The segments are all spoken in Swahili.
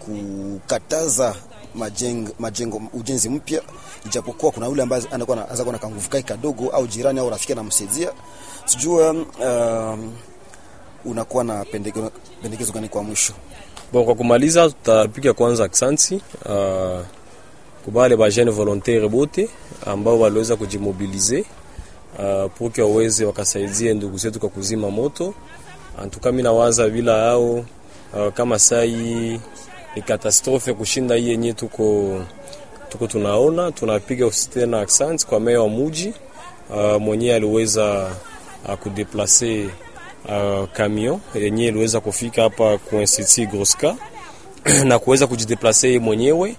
kukataza majengo, majengo ujenzi mpya, ijapokuwa kuna yule ambaye anakuwa na anaweza kuwa na kanguvu kai kadogo au jirani au rafiki anamsaidia. Sijua um, unakuwa na pendekezo, pendekezo gani kwa mwisho? Bon, kwa kumaliza tutapiga kwanza aksanti uh, kubale ba jeune volontaire bote ambao waliweza kujimobilize uh, pour que waweze wakasaidie ndugu zetu kwa kuzima moto. Antuka mimi nawaza bila hao uh, kama sai ni katastrofe kushinda hii yenyewe tuko tuko tunaona. Tunapiga tena aksanti kwa meya wa muji uh, mwenyewe aliweza uh, kudeplace uh, camion yenyewe iliweza kufika hapa ku Institut Groska na kuweza kujideplace yeye mwenyewe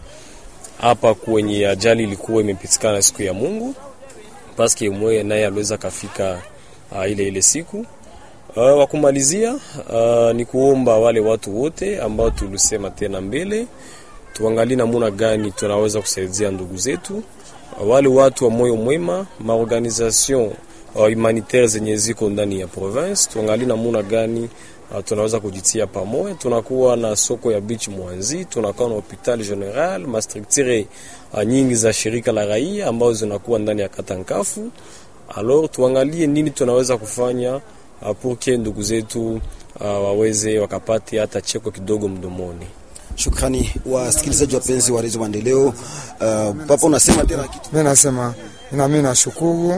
hapa kwenye ajali ilikuwa imepitikana siku ya Mungu, paske mwe naye aliweza kafika uh, ile ile siku uh, wa kumalizia uh, ni kuomba wale watu wote ambao tulisema tena mbele, tuangalie namuna gani tunaweza kusaidia ndugu zetu uh, wale watu wa moyo mwema maorganisation uh, humanitaire zenye ziko ndani ya province, tuangalie namuna gani uh, tunaweza kujitia pamoja. Tunakuwa na soko ya beach Mwanzi, tunakuwa na hopital general, mastructure uh, nyingi za shirika la raia ambazo zinakuwa ndani ya kata Nkafu. Alors tuangalie nini tunaweza kufanya uh, pour que ndugu zetu uh, waweze wakapate hata cheko kidogo mdomoni. Shukrani wasikilizaji wapenzi wa redio Maendeleo. Uh, papa unasema tena kitu? Mimi nasema na mimi nashukuru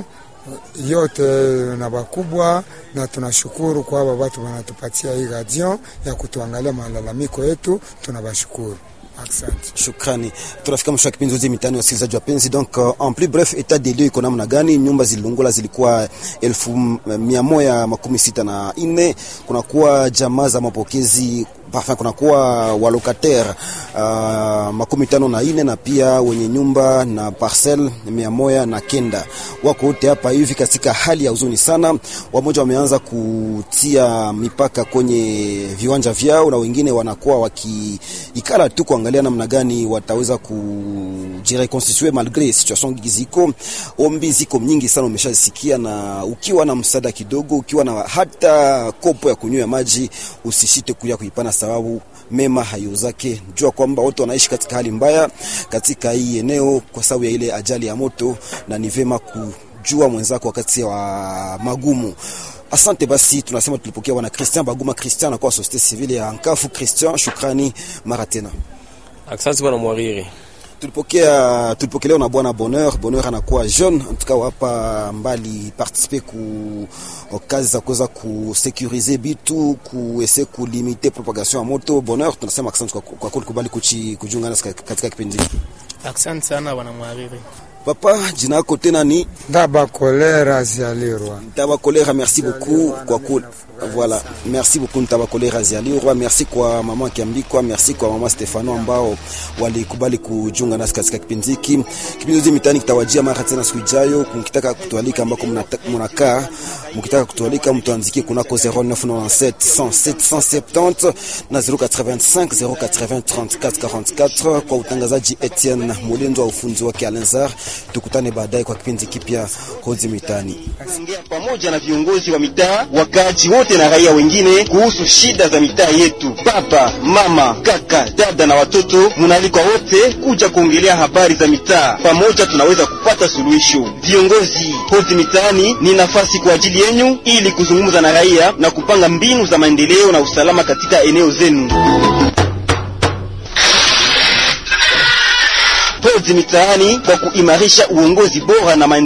yote na bakubwa, na tunashukuru kwa aba watu wanatupatia hii radio ya kutuangalia malalamiko yetu, tunabashukuru. Asante. Shukrani. Tunafika mwisho wa kipindi zote mitani, wasikilizaji wapenzi. Donc uh, en plus bref, etat des lieux iko namna gani? Nyumba zililungula zilikuwa elfu mia moja makumi sita na nne. Kunakuwa jamaa za mapokezi Enfin, kunakuwa walokataire uh, makumi tano na ine na pia wenye nyumba na parcel mia moja na kenda wako wote hapa hivi katika hali ya huzuni sana. Wamoja wameanza kutia mipaka kwenye viwanja vyao na wengine wanakuwa wakiikala tu kuangalia namna gani wataweza kujireconstituer malgre situation ziko. Ombi ziko nyingi sana, umeshasikia, na ukiwa na msaada kidogo, ukiwa na hata kopo ya kunywa maji, usishite kuya kuipana sababu mema hayuzake. Jua kwamba watu wanaishi katika hali mbaya katika hii eneo kwa sababu ya ile ajali ya moto, na ni vema kujua mwenzako wakati wa magumu. Asante basi, tunasema tulipokea bwana Christian Baguma Christian anakuwa societe civile ya Nkafu. Christian, shukrani mara tena. Asante bwana Mwariri. Tulipokea tulipokelewa na bwana Bonheur. Bonheur anakuwa jeune en tout cas hapa mbali participer ku kazi za kuweza kusekurize bitu kuese kulimite propagation ya moto. Bonheur, tunasema asante kwa kwa kulikubali kujiunga nasi katika kipindi hiki. Asante sana bwana Mwariri. Papa, jina lako tena ni Ndaba Kolera Zialirwa. Ntaba Kolera, merci beaucoup kwa ku voilà, merci beaucoup Ntaba Kolera Zialirwa, merci kwa mama Kiambikwa, merci kwa mama Stefano ambao walikubali kujiunga nasi katika kipindi hiki. Kipindi hiki mitani kitawajia mara tena siku ijayo. Mkitaka kutualika ambako mnakaa, mkitaka kutualika mtuandikie kunako 0997 107 170 na 085 080 34 44 kwa utangazaji Etienne Molendo wa ufunzi wake Alenzar. Tukutane baadaye kwa kipindi kipya Hozi Mitani. Ongea pamoja na viongozi wa mitaa, wakaaji wote na raia wengine kuhusu shida za mitaa yetu. Baba, mama, kaka, dada na watoto, munaalikwa wote kuja kuongelea habari za mitaa. Pamoja tunaweza kupata suluhisho. Viongozi, Hozi Mitaani ni nafasi kwa ajili yenu ili kuzungumza na raia na kupanga mbinu za maendeleo na usalama katika eneo zenu. Hozi Mitaani kwa kuimarisha uongozi bora na maendeleo